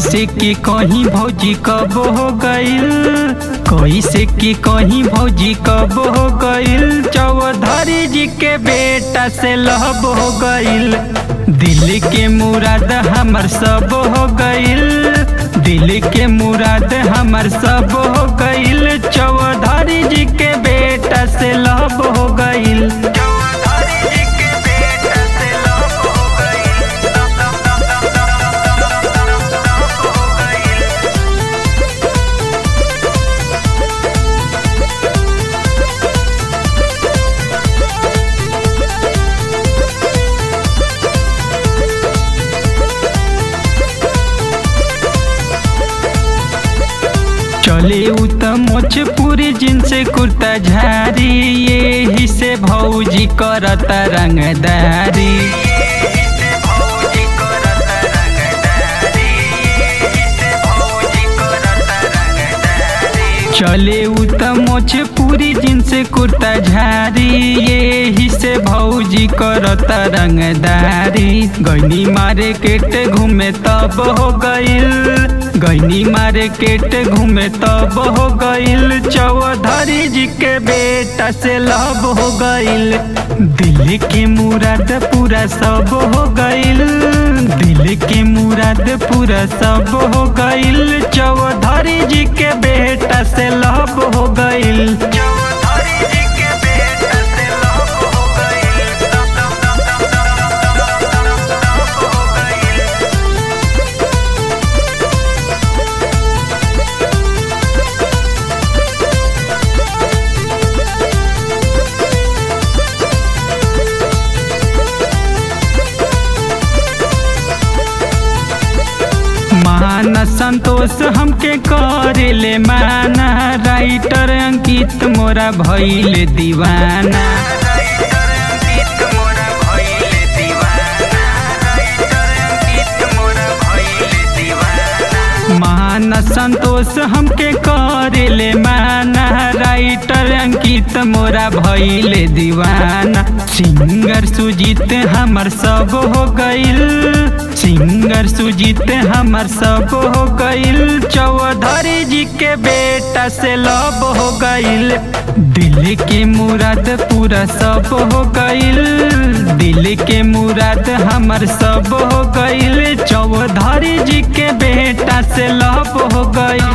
कैसे कि कहीं भौजी कब हो गईल कैसे कि कहीं भौजी कब हो गईल चौधरी जी के बेटा से लहब हो गईल दिल के मुराद हमर सब हो गईल दिल के मुराद हमर सब हो गईल चौधरी जी के बेटा से लहब हो गईल चौधरी जी के बेटा से लहब हो चले उ त मोछ पूरी जिनसे कुर्ता झारी यही से भौजी करत रंगदारी चले उ त मोछ पूरी जिनसे कुर्ता झारी यही से भौजी करत रंगदारी गैनी मारे केट घूमे तब हो गईल गैनी मारे केट घूमे तब हो गईल चौधरी जी के बेटा से लब हो गईल दिल के मुराद पूरा सब हो गईल दिल के मुराद पूरा सब हो गईल चौधरी जी के बेटा से लब हो गईल चौधरी जी के बेटा से लब हो गईल हो गईल मान संतोष हमके करेले माना राइटर अंकित मोरा भइले दीवाना मान संतोष हमके करेले माना राइटर अंकित मोरा भइले दीवाना सिंगर सुजीत हमर सब हो गईल सिंगर सुजीत हमर सब हो गईल चौधरी जी के बेटा से लब हो गईल दिल के मुराद पूरा सब हो गईल दिल के मुराद हमर सब हो गईल चौधरी जी के बेटा से लब हो गईल